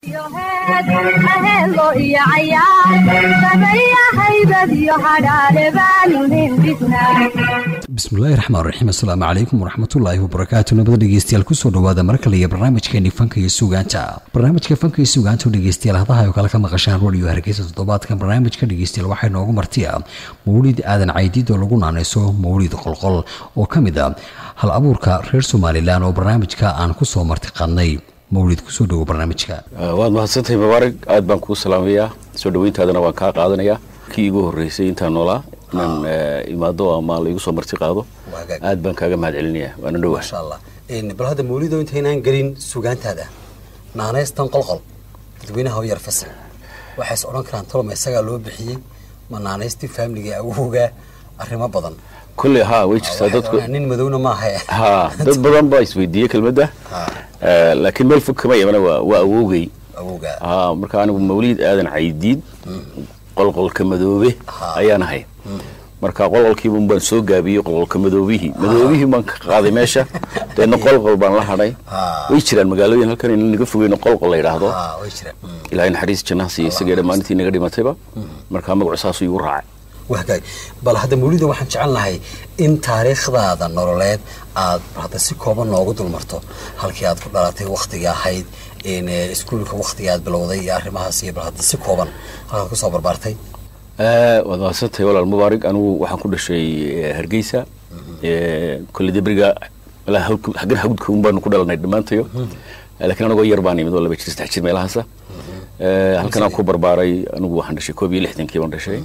aheelo iyo cayaar sameeya haybad iyo hadhaale baanuhin dhisnaa bismillahi raxmaan raxiim assalaamu calaykum waraxmatullaahi wabarakaatu nabada dhegeystayaal kusoo dhawaada mar kale iyo barnaamijkeeni fanka iyo suugaanta barnaamijka fanka iyo suugaanta oo dhegeystayaal hadaha oo kale ka maqashaan radio hargeysa toddobaadkan barnaamijka dhegeystayaal waxaa inoogu martiya mawlid aadan caydiid oo lagu naanayso mawlid qolqol oo ka mid a hal abuurka reer somalilan oo barnaamijka aan kusoo marti qadnay mawlid kusoo dhawo barnaamijka waad mahadsantahay mubaarig aad baan kuu salaamayaa soo dhaweyntaadana waan kaa qaadanayaa kii igu horreysay intaan noolaa inaan imaado ama laigu soo marti qaado aad baan kaaga mahad celinayaa waana dhowaa maasha allah bal hadda mawlido intaynaan gelin sugaantaada naanaystan qolqol dadweynaha u yar fasax waxays odhan karaan toloma isagaa loo bixiyey ma naanaystii faamiliga awowga arrimo badan kulley haa way jirtaa Waxay dadku odhanayaan nin madowna maaha ha dad badan baa isweydiiyey kelmadda Eh, laakiin meel fog kama imana waa waa awowgay awowga ha marka anigu mawliid aadan caydiid qolqolka madoobe Ha. ayaan ahay marka qolqolkiiba baan soo gaabiyey qolqolka madoobihii madoobihii baan ka qaaday meesha deedna qolqol baan la hadhay Ha. way jiraan magaalooyin halkan in naga fogeyno qolqol la yidhaahdo Ah, way jiraan Mm. ilaahay naxariis jannaha siiya isagee dhammaantii naga dhimatayba marka magacu saasuu igu raacay wahgaay bal hadda mawlida waxaan jecel lahay in taariikhdaada nololeed aad hadda si kooban noogu dulmarto halkii aad ku dhalatay wakhtigii ahayd in eh, iskuulka wakhtigii aad bilowday iyo arrimahaas iyo bal hadda si kooban halkaad kusoo barbaartay Eh, waad mahadsantahay walaal mubaarig anigu waxaan ku dhashay eh, hargeysa Eh, kolley debriga ilaa hawdka- xaggan hawdka un baanu ku dhalanay dhammaantayo Eh, laakiin anagoo yar baan imid oo laba jir saddex jir meelahaasa Eh, halkan aan ku barbaaray anigu waxaan dhashay koob iyo lixdankii baan dhashay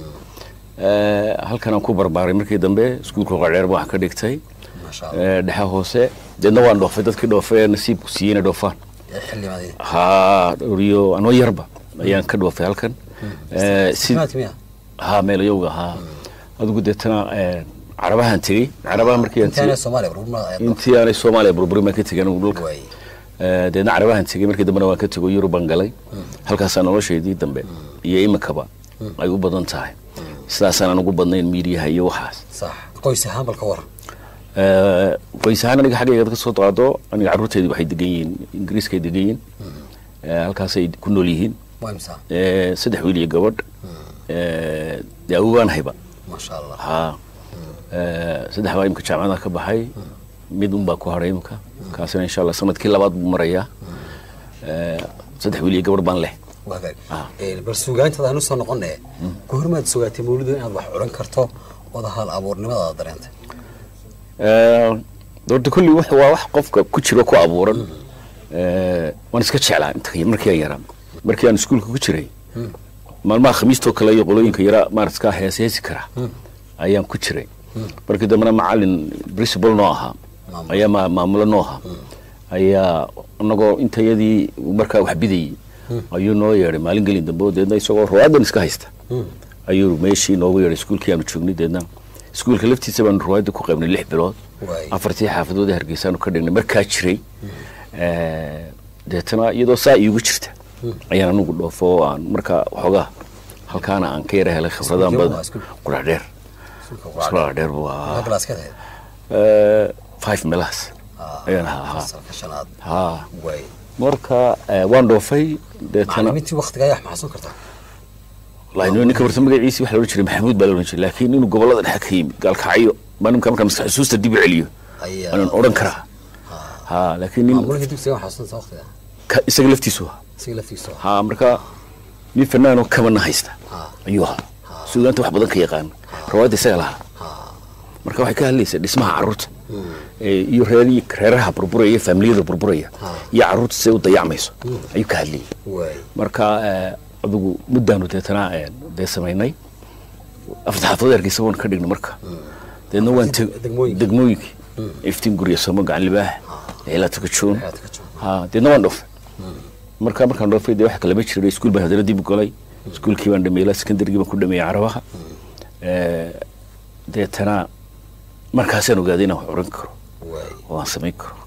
Eh, halkan aan ku barbaaray markii dambe iskuulka qadheer baan wax ka dhigtay maasha allah Eh, dhexe hoose deedna waan dhoofay dadkii dhoofay ee nasiibku siiyey inay dhoofaan Eh, xildhibaanadii ha dhoriyo anoo yarba ayaan ka dhoofay halkan Eh, si- Simaadki miya haa meelayowga haa adigu deetana eh, carabahan tegey carabaha markii aan intaana tegey soomaaliya barbarmada intii aanay soomaaliya burburin baan ka tegay anigu dhulka waay Eh, deedna carabahan tegey markii dambena waan ka tego yurub baan galay halkaasaa noloshaydii dambe iyo iminkaba ay u badan tahay sidaasaan aan ugu badnayn miidiyaha iyo waxaas sax qoys ahaan bal ka waran Eh, qoys ahaan aniga xaggayga ka soo qaado aniga carruurtaydi waxay degan yihiin ingiriiskay degan yihiin Eh, halkaasay ku nool yihiin waa imsaa Eh, saddex wiil iyo gabadh Eh, dee awogaan hayba maasha allah haa Eh, saddex baa imika jaamacada ka baxay mid un baa ku hadhay imika kaasina insha allah sanadkii labaad buu marayaa Eh, saddex wiil iyo gabadh baan leh wahgaay Ah. Eh, bal sugaantada aan usoo noqone goormaad sugaatay mawlido inaad wax odhan karto wada hal abuurnimadaada dareentay Eh, horta kulli wax waa wax qofka ku jiro ku abuuran Eh, waan iska jeclaa inta markii aan yaraa markii aan iskuulka ku jiray maalmaha khamiistoo kale iyo qolooyinka yaraa maaraskaa hees heesi kara ayaan ku jiray markii dambena macalin principal noo ahaa Maamul. ayaa ma- maamulo noo ahaa ayaa anagoo intayadii markaa wax bidayey ayuu noo yeedhay maalin gelin dambe oo deedna isagoo ruwaadan iska haysta ayuu meeshii noogu yeedhay iskuulkii aanu joognay deedna iskuulka laftiisa baanu ruwaadda ku qaybnay lix bilood Waay. afartii xaafadood ee hargeysaanu ka dhignay markaa jiray Eh, deetana iyadoo saa iigu jirta ayaan anigu dhoofo oo aan markaa waxoogaa halkaana aan ka yara helay khibradaan Iskuulkee badan waa iskuul? qudhadheer Iskuulka iskuul quraacda. dheer buu Maxaa ahaa galaaskeed ahayd Eh, five meelahaas Ah, ayaan ahaa haa. fasalka shanaad haa waay marka eh, waan dhoofay deetana macalimiintii waktiga ayaa maxasuun kartaa wallahi ninka horta magaciisi waxa la odhan jiray maxamuud baa la odhan jiray laakiin inuu gobollada dhexe ka yimid gaalkacyo baa nimka markaa maskax xusuusta dib u celiyo Ayaa- aanan odhan karaa haa laakiin nin maamulihii dugsiga maxasuunta waktiga ka- isaga laftiisu ahaa isaga laftiisa waa. haa marka nin fanaanoo kabana haysta Ha. ayuu ahaa suugaanta wax badan ka yaqaan rawaadda isaga lahaa marka waxay ka hadlaysaa dhismaha carruurta ee, iyo reer reeraha burburaya iyo faamiliyada burburaya iyo carruurta siday u dayacmayso ayuu ka hadlayay waay marka eh, adigu muddaanu deetana eh, dee samaynay afarta xaafadood hargeysa waan ka dhignay marka deedna waan teg- Degmooyinka. degmooyinkii iftiin gurya somo gacan libaax eelaa tukajoon Eelaa Tukajoon. ha deedna waan dhoofay marka markaan dhoofay dee wax kalama jiray iskuul baan haddana dib u galay iskuulkii baan dhameeyey ilaa secondarygii baan ku dhameeyey carabaha Eh, deetana markaasaan ogaaday inaan wax oran karo waay oo aan samayn karo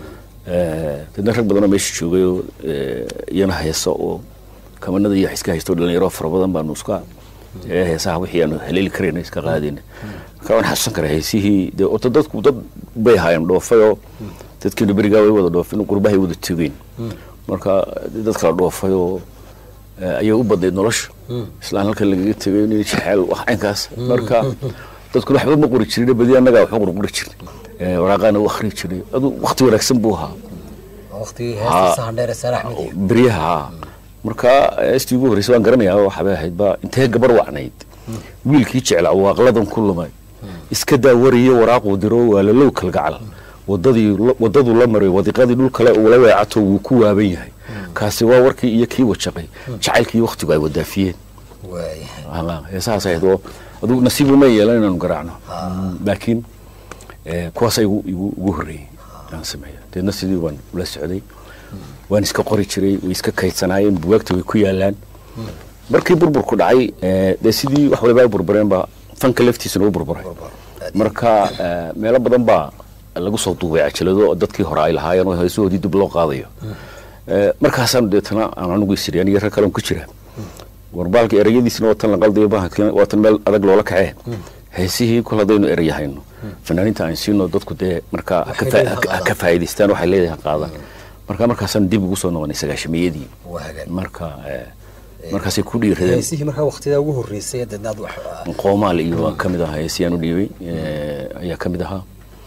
Eh, dadna rag badanoo meesha joogay oo eh, iyana heeso oo kamanada iyo wax iska haysto dhalinyaro fara badan baanu iska ee heesaha wixii aanu haleeli karayna iska qaadayna marka waan xasuusan karaa heesihii dee orta dadku dad bay ahaayeen dhoofay oo dadkiinu berigaa way wada dhoofin qurbahay wada tegeen marka dad kala dhoofay oo eh, ayay u badnayd nolosha islaan halkan lagaga tegay nin jecel wax caynkaas marka dadkuna waxba ma qori jirin badi annagaa waxba qorqori jirnay Eh, waraaqaana u akhri jiray adu waqti wanaagsan buu ahaa waqtigii Haa. heesta sahandheere saare axmed iyo beryaha haa. marka heestii ugu horreysay waan garanayaa waxbay ahayd ba intee gabar wacnayd wiilkii jeclaa waaqladan ku lumay iska daa wariyo waraaquu diro waa lalow kalgacal wadadii wadaduu la maray wadiqadii dhul kale uu la weecato wuu ku waaban yahay kaasi waa warkii iyo kii wajaqay jacaylkii waktigu ay wadaafiyeen waayahay Haa, heesahaas ahayd oo adigu nasiibu ma yeelan inaanu garaacno Mm, laakiin eh, kuwaasa igu igu ugu horreeyey aan sameeya deedna sidii waan ula socday waan iska qori jiray way iska kaydsanaayeen buwaagta way ku yaalaan markii burburku dhacay eh, dee sidii wax waliba ay burbureen baa fanka laftiisana u burburay marka eh, meelo badan baa lagu soo duubay cajalado oo dadkii hore ay lahaayeen oo heesahoodii dib loo qaadayo Eh, markaasaanu deetana aan anigu isiri aniga rag kale ku jira warbaalka ereyadiisna waa tan la qaldayo bahalkii waa tan meel adag loola kacee heesihii kol haddaynu ereyahayno fanaaniinta aan siino dadku dee markaa ha ka Waxay faa- leedahay ha ka- ha qaadaan. ka faa'iidaystaan waxay leedahay ha qaadaan marka markaasaan dib ugu soo noqonay sagaashamiyadii waa hagaag marka eh, markaasay ku dhiiradeen heesihii markaa waqtidaa ugu horreysay deedna aad wax qoomaal iyo waa ka mid ahaa heesiyaan u dhiibay eh, ayaa ka mid ahaa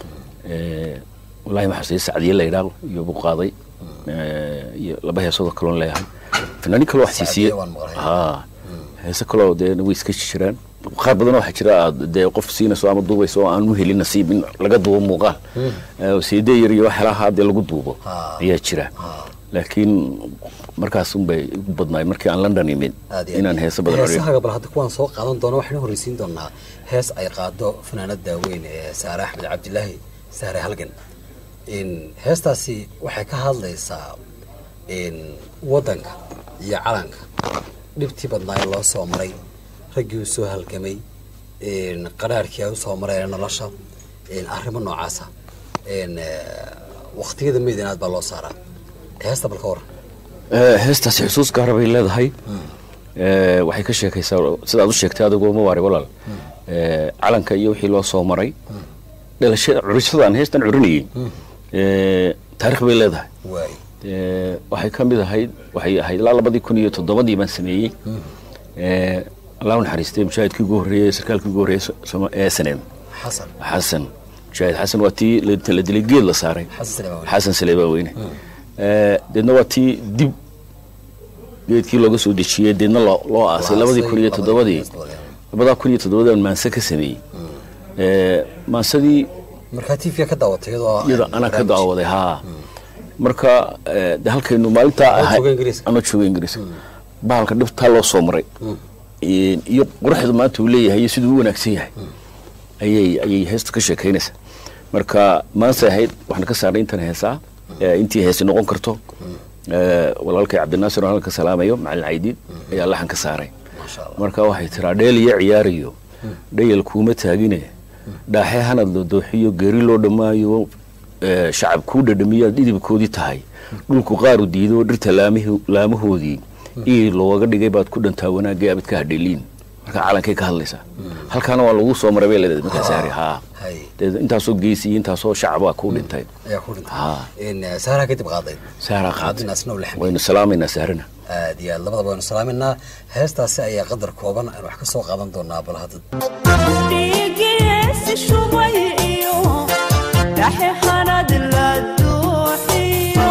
Eh, wallaahi ma xusay sacdiye la yidhaahdo iyo buu qaaday Eh, iyo laba heesoodoo kaloon leeyahay fanaaniin kaloo wax siisiye Sacdiye waan maqlay. haa heese kaloo dee way iska jiraan qaar badan waxaa jira aad dee qof siinayso ama duubayso oo aan u helin nasiib in laga duubo muuqaal Eh, seedee yar iyo wax helaha dee lagu duubo Haa. ayaa jira laakiin markaas unbay igu badnaay markii aan london imid aad iyo inaan aad. heese badan ariyo heesahaga bal hadda kuwaan soo qaadan doona waxaynu horreysiin doonaa hees ay qaado fanaanada weyn ee saare axmed cabdilaahi saare halgan in heestaasi waxay ka hadlaysaa in waddanka iyo calanka dhibtii badnaa ee loo soo maray raggii u soo halgamay in qaraarhkii ay u soo mareen nolosha in arrimo noocaasa in waqtiyada meydinaad baa loo saaraa heesta bal ka waran Eh, heestaasi xusuus gaara bay leedahay Eh, waxay ka sheekaysaa sidaad u sheegtay adigoo ma waari walaal Eh, calanka iyo wixii loo soo maray dhalashada curishadaan heestan curinayay Eh, taarikh bay leedahay waay Eh, waxay ka mid ahayd waxay ahayd ilaa labadii kun iyo toddobadii baan sameeyey Eh, allah u naxariistay mujaahidkii ugu horreeyey sarkaalkii ugu horreeyey Soma- ee saneem xasan xasan mujaahid xasan waa tii la la dilay geed la saaray xasan Saleemaan. xasan saleebaa weyne Eh, deedna waa tii dib geedkii looga soo dejiyey deedna loo loo aasay labadii kun iyo toddobadii labadaa kun iyo toddobadii aan maanse ka sameeyey Eh, maansadii markaa tvga ka daawatay iyadoo iyada anaa ka daawaday haa marka eh, de halkaynu maalintaa Adoo ahay jooga Ingiriiska. anoo jooga ingiriiska bahalka dhibtaa loo soo maray Eh, iyo quruxda maanta uu leeyahay iyo siduu u wanaagsan yahay ayay ayay heesta ka sheekaynaysaa marka maanse ahayd waxaan ka saarnay intan heesaa eh, intii heesi noqon karto Eh, walaalkay cabdinaasir oo halka salaamayo macalin caydiid ayaa laxan ka saaray Masha Allah. marka waxay tiraa dheel iyo ciyaariyo dhayal kuuma taagine dhaaxe hanad la dooxiyo geeri loo dhammaayo eh, shacab kuu dhadhamiyo aad dhidibkoodii tahay dhulku qaaru diido dhirta laamihi- laamahoodii ii looga dhigay baad ku dhantaa wanaagay abid ka hadheliin marka calankay ka hadlaysaa halkaana waa lagu soo maray bay leedahay markaa saari haa hay dee intaasoo geesi iyo intaasoo shacabaa kuu dhintay ayaa ku dhintay Haa. in eh, saaraa kadib qaaday saaraa qaatay cabdinaasna u lexmay waynu salaamaynaa saarina aad iyo aad labadaba waynu salaaminaa heestaasi ayaa qadar kooban aan wax ka soo qaadan doonaa bal hadda dhiigiisi shubay iyo dhaxe hanad la duuxiyo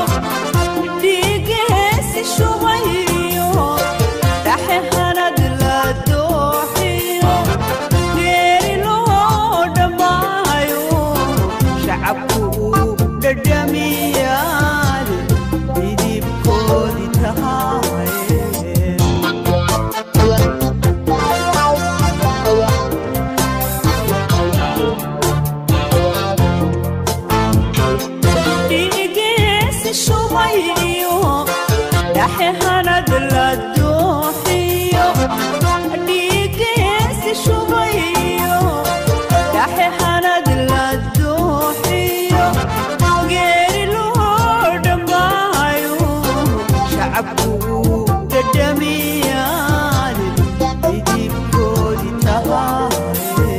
dhiigiisi shubay iyo dhaxe hanad la duuxiyo geeri loo dhammaayo shacabku uu dhadhamiyaan midibkoodii tahay dhiigiisi shubay iyo dhaxe hanad la duuxiyo dhiigiisi shubay iyo dhaxe hanad la duuxiyo geeri loo dhammaayo shacabku uu dhadhamiyaan midibkoodii tahay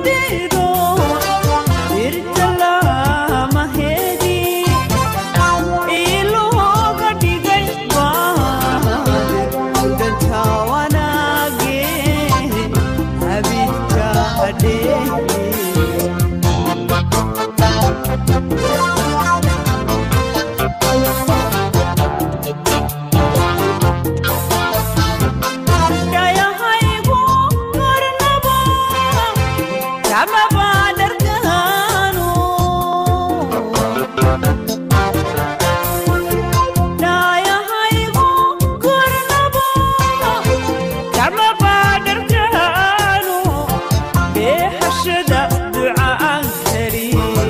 diido dhirta lamaheedii ilooga dhigay baadir dantaa wanaagee habidka hadhee dhayahaygu marnaba kamaba dharkaano dhayahaygu kornaba kamaba dharkaano beehashada ducaan kari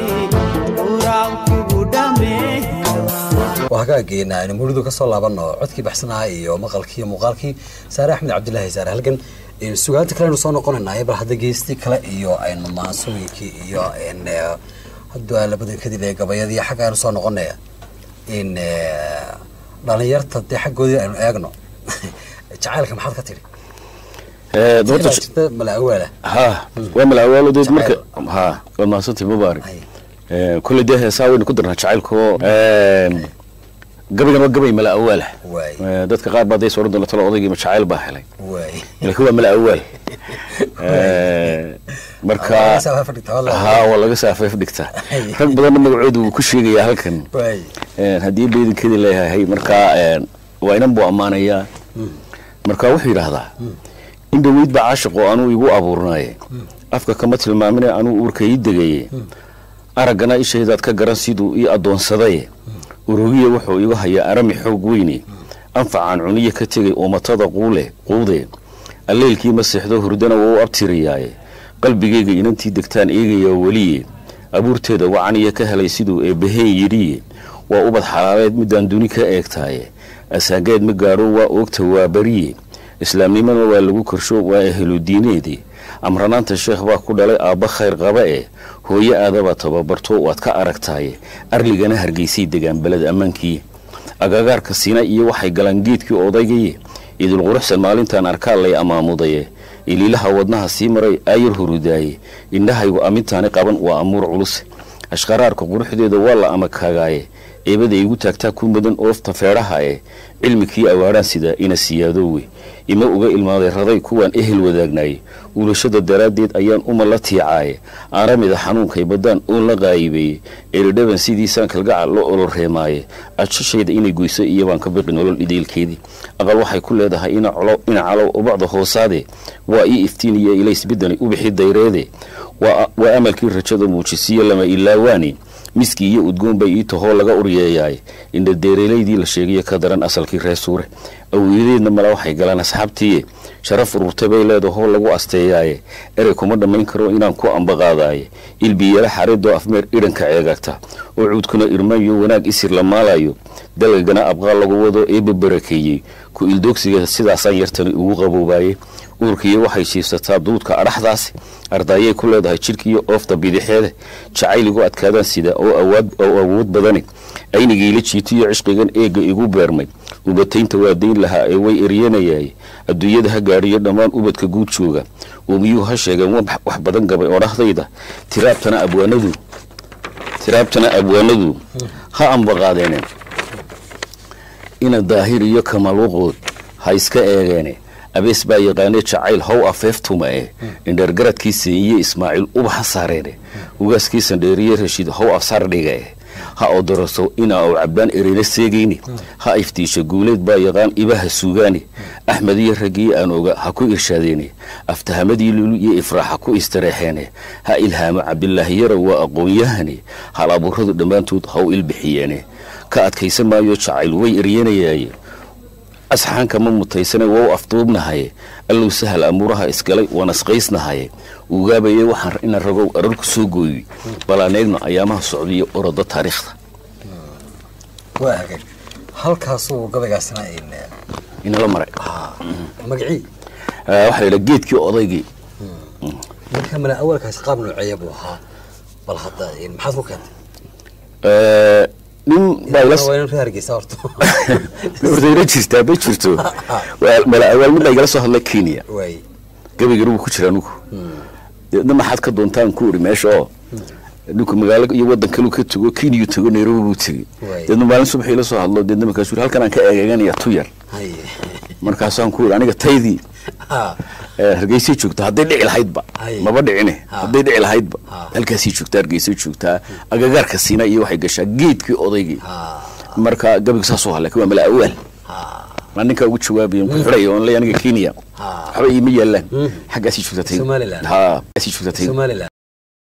quraankugu dhameeya waa hagaageena aynu muridu ka soo laabanno codkii baxsanaha iyo maqalkii iyo muuqaalkii saare axmed cabdilaahi saare halgan Een, sugaanta kale aynu soo noqonaynaa bal hadda geestii kale iyo aynu maansooyinkii iyo een, eh, hadda labadan kadib ee gabayadii xagga aynu soo noqonaya in eh, dhalinyarta dee xaggoodii aynu eegno jacaylka maxaad ka tidhi Eh, Tii doorta baa jirta malaawaala ha waa malaawaaladood marka Jacayl. ha waad mahadsantahay mubaarak Hay. Eh, kolley dee heesaa waynu ku darnaa jacaylko gabaygan waa gabay mala awaalah waay Eh, dadka qaar baa days odhan doona talo odaygiima jacayl baa helay waay laakiin waa mala awaal Eh, marka Waa laga saafay fadhigtaa, wallahi. ha waa laga saafay fadhigtaa Hay. rag badanna magacoodu wuu ku sheegayaa halkan waay Eh, haddii beedinkeedii leeyahay marka eh, waa inan buu ammaanayaa marka wuxuu yidhaahdaa in dhaweyd baa caashiq oo anuu igu abuurnaaye afka kama tilmaamine anuu uurka ii degaye araggana ishaydaad ka garan siduu ii addoonsadaye urugiya wuxuu igu hayaa arami xoog weyne anfacaan cuniye ka tegay umatada quule quude alleelkii ma seexdo hurdana waa u abtiriyaaye qalbigayga inantii degtaan eegayaa weliye abuurteeda wacaniya ka helay siduu eebbaheen yidhiye waa ubad xalaaleed midaan duni ka eegtaaye asaageed ma gaadho waa oogta waa bariye islaamnimana waa lagu korsho waa eheludiineede amranaanta sheekh baa ku dhalay aabba khayr qaba e hooye aadaba tababarto waad ka aragtaaye arligana hargeysay degaan beled ammaankii agagaarka sina iyo waxay galaan geedkii odaygaye idilquruxsan maalintaan arkaa lay amaamudaye iliilaha wadnaha sii maray aayar hurudaaye indhahaygu amintaani qaban waa amuur culus ashqaraarka quruxdeeda waa la amakagaaye eebada igu taagtaa ku mudan oofta feedhaha e cilmikii awaadhaan sidaa ina siyaadowe ima uga ilmaaday raday kuwaan ehel wadaagnaye uulashada daraaddeed ayaan uma la tiicaaye aaramida xanuunkay baddaan oon la qaayibeeye eridhaban sidiisaan kalgacal la oloreemaaye ajashayda inay goyso iyobaan ka biqi nolol ideelkeedii aqal waxay ku leedahay ina colo- ina calow ubacda hoosaade waa ii iftiin iyo ilays bidani ubixi dayreede waa waa amalkii rajada muujisiyo lama ilaawaani miskii iyo udgoon bay ii tahoo laga uryeeyaay indhadeerelaydii la sheegayo ka daran asalkii reer suure awooyadeedna mala waxay galaan asxaabtiiye sharaf ururta bay leedahoo lagu asteeyaaye erey kuma dhammayn karo inaan ku ambaqaadaaye ilbiyala xaridoo afmeer idhanka ceegagta oo cuudkuna irmayo wanaag isir la maalayo dalgagana abqaal lagu wado eebba barakeeyey ku ildoogsiga sidaasaan yartani ugu qaboobaye uurkiiyo waxay jiifsataa duudka adhaxdaasi ardaayay ku leedahay jidhkiiyo oofta bidixeede jacayligu adkaadaan sida oo awaad oo awood badani aynigiila jiitiyo cishqigan eegga igu beermay ubataynta waa dayn lahaa ee way eryanayaay adduunyada ha gaadhiyo dhammaan ubadka guud jooga uumiyuhu ha sheegeen wax wax badan gabay odhahdayda tiraabtana abwaanadu tiraabtana abwaanadu ha ambaqaadeene ina daahir iyo kamaluuqood ha iska eegeene abees baa yaqaanee jacayl how afeeftuma e indheergaradkiisa iyo ismaaciil uba ha saareene ugaaskiisan dheeriye rashiid how afsar dhiga e ha odoroso inaa u cabbaan ereyna seegayni ha iftiisha guuleed baa yaqaan ibaha suugaani axmed iyo raggii aan oga ha ku irshaadeene aftahamadii lulu iyo ifraax ha ku istareexeene ha ilhaamo cabdilaahi yara waa aqoon-yahani hal abuuradu dhammaantood ha u ilbixiyeene ka adkaysan maayo jacayl way eryanayaaye asxaanka ma mutaysane waa u afduubnahaye allow sahal amuuraha isgalay waan asqaysnahaye ugaabaye waxaan ina ragow arar ku soo gooyey bal aan eegno ayaamaha socdiyo orodo taariikhda waa hagaag halkaasuu gabaygaasina in inala maray magacii Eh, waxaa la yidhaha geedkii odaygii marka mala awalkaasi qaab nooceeya buu ahaa bal hadda in maxaad ku keentay Eh, nin baa ila waa inaan reer hargeysa horta ordayna jirtaa ma jirto Waa- mala awaal mid baa igala soo hadlay kenya waay gabaygana wuu ku jira anugu deedna maxaad ka doontaan ku iri meesha oo dhinku magaalo iyo wadan kaluu ka tego keniyu tego nairobi buu tegey Waay. deedna maalin subaxii la soo hadlo deedna markaasuu yiri halkan aan ka eegeeganaya tu yar haye markaasaan ku iri aniga taydii ha ee, hargeysay joogta hadday dhici lahaydba Hay. maba dhicine Ha. hadday dhici lahaydba Ha. halkaasay joogtaa hargeysay joogtaa agagaarka siina iyo waxay gashaa geedkii odaygii ha marka gabiga saasoo ha laakiin waa mala awaal ha maa ninkaa ugu jawaabaya ku xidhaya oon leeyahay aniga kenya Ha. waxba iima yaalaan xaggaasii joogtaa taydu Somaliland. ha xaggaasii joogtaa taydu somaliland